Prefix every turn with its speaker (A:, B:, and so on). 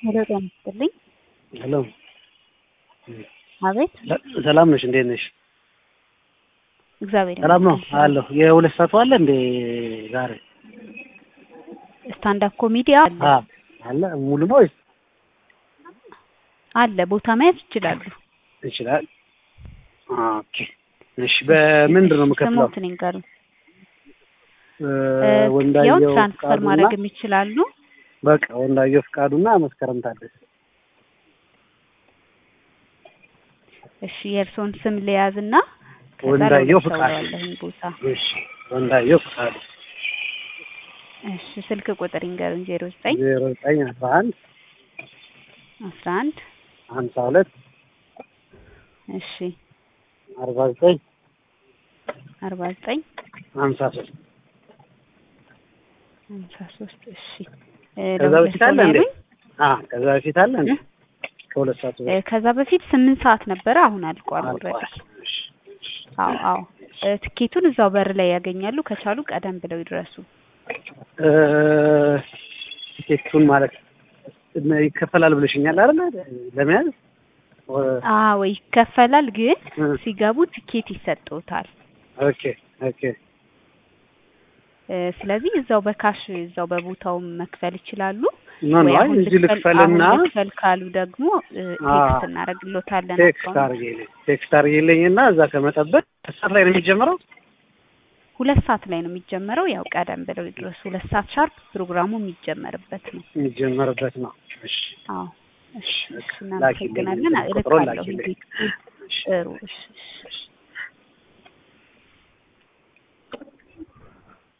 A: ሄሎ ጤና ይስጥልኝ።
B: ሄሎ
A: አቤት
B: ሰላም ነሽ? እንዴት ነሽ?
A: እግዚአብሔር
B: ሰላም ነው
A: ይመስገን።
B: አለሁ። የሁለት ሰዓቱ አለ እንዴ ዛሬ?
A: ስታንድ አፕ ኮሜዲ አለ
B: አ አለ ሙሉ ነው ወይስ
A: አለ ቦታ መያዝ ይችላሉ።
B: ይችላል? ኦኬ እሺ። በምንድን ነው የምከፍለው?
A: ስሞትን ይንገሩ።
B: እ
A: ያው
B: ወንዳየው
A: ትራንስፈር
B: ፍቃዱና
A: ማድረግ ይችላሉ።
B: በቃ ወንዳየው ፍቃዱና መስከረም ታደሰ።
A: እሺ የእርስዎን ስም ልያዝና ከዛ
B: ወንዳየው
A: ለሁለት
B: ፍቃዱ።
A: አወራዋለሁኝ ቦታ።
B: እሺ ወንዳየው ፍቃዱ
A: እሺ ስልክ ቁጥር ይንገሩኝ። ዜሮ ዘጠኝ
B: ዜሮ ዘጠኝ አስራ አንድ
A: አስራ አንድ
B: ሀምሳ ሁለት
A: እሺ
B: አርባ ዘጠኝ
A: አርባ ዘጠኝ
B: ሀምሳ ሶስት
A: ሀምሳ ሶስት እሺ እ
B: ከዛ
A: ለሁለት
B: በፊት
A: ሰው
B: አለ
A: ነው
B: እንዴ?
A: ያሉኝ?
B: አ ከዛ በፊት አለ እንዴ? ከሁለት ሰዓቱ
A: እ ከዛ በፊት ስምንት ሰዓት ነበረ። አሁን አልቋል ኦልሬዲ።
B: አልቋል። እሺ
A: አዎ አዎ እ ትኬቱን እዛው በር ላይ ያገኛሉ። ከቻሉ ቀደም ብለው ይድረሱ።
B: እ ቲኬቱን ማለት እነ- ይከፈላል ብለሽኛል አይደል? ለመያዝ ወ-
A: አዎ ይከፈላል፣ ግን
B: እ
A: ሲገቡ ትኬት ይሰጡታል።
B: ኦኬ ኦኬ
A: እ ስለዚህ እዛው በካሽ እዛው በቦታው መክፈል ይችላሉ።
B: ኖ ኖ
A: ወይ
B: አይ
A: አሁን
B: እዚህ
A: ልክፈል
B: ልክፈልና
A: አሁን ልክፈል ካሉ ደግሞ እ
B: አ
A: ቴክስት እናደርግሎታለን።
B: ቴክስት
A: አካውንት
B: አድርጌልኝ ቴክስት አድርጌልኝና እዛ ከመጠበቅ ሰዓት ላይ ነው የሚጀምረው።
A: ሁለት ሰዓት ላይ ነው የሚጀመረው። ያው ቀደም ብለው ይድረሱ። ሁለት ሰዓት ሻርፕ ፕሮግራሙ የሚጀመርበት ነው።
B: የሚጀመርበት ነው። እሺ
A: አዎ እሺ፣ እሺ
B: ላኪልኝ
A: እናመሰግናለን።
B: ቁጥሩን
A: እልካለሁ።
B: ላኪልኝ።
A: እንዴት
B: እሺ
A: ጥሩ እሺ እሺ።